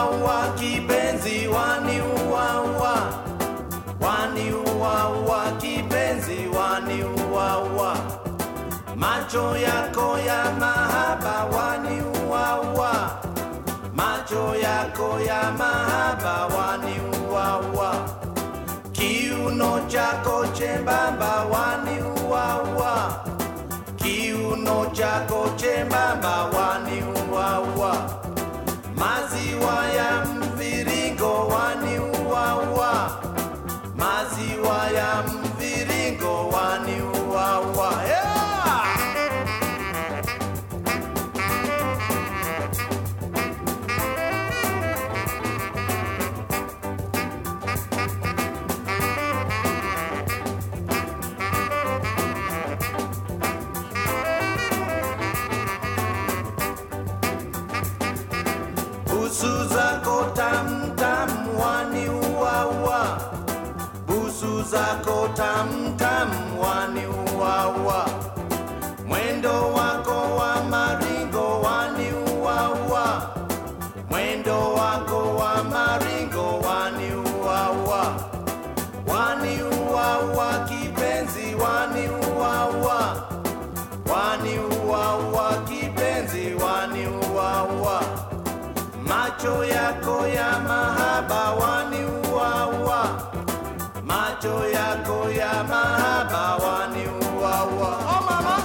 waniuaua kipenzi waniuaua waniuaua kipenzi waniuaua macho yako ya mahaba waniuaua macho yako ya mahaba waniuaua kiuno chako chembamba waniuaua kiuno chako chembamba waniuaua maziwa ya mviringo waniuaua maziwa ya mviringo waniuaua yeah! busu zako tamtam waniuaua busu zako tamtam waniuaua mwendo wako wa maringo waniuaua mwendo wako wa maringo waniuaua waniuaua kipenzi waniuaua waniuaua kipenzi waniuaua macho yako ya mahaba waniuaua macho yako ya mahaba waniuaua oh mama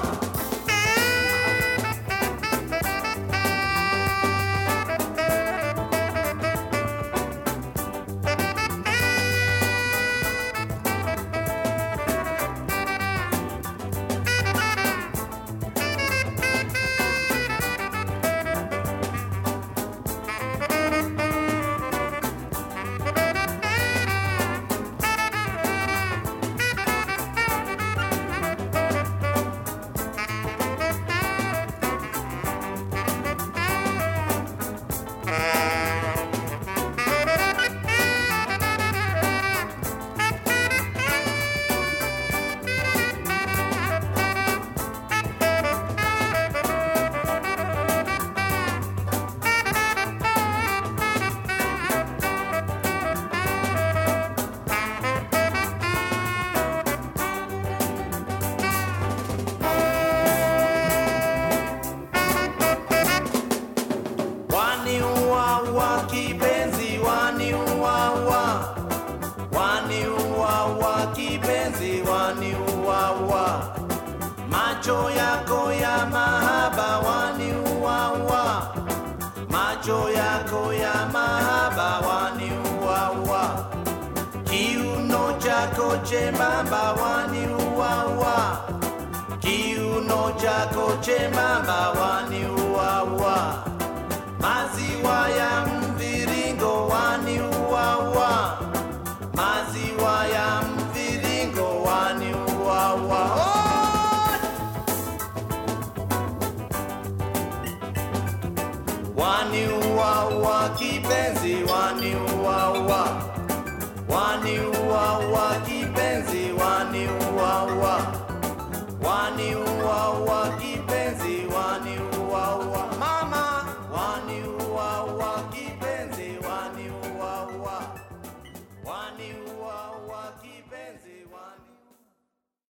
waniuaua kipenzi waniuaua waniuaua kipenzi waniuaua macho yako ya mahaba waniuaua macho yako ya mahaba waniuaua kiuno chako chembamba waniuaua kiuno chako chembamba waniuaua maziwa ya mviringo waniuaua maziwa ya mviringo waniuaua oh! waniuaua kipenzi waniuaua waniuaua ki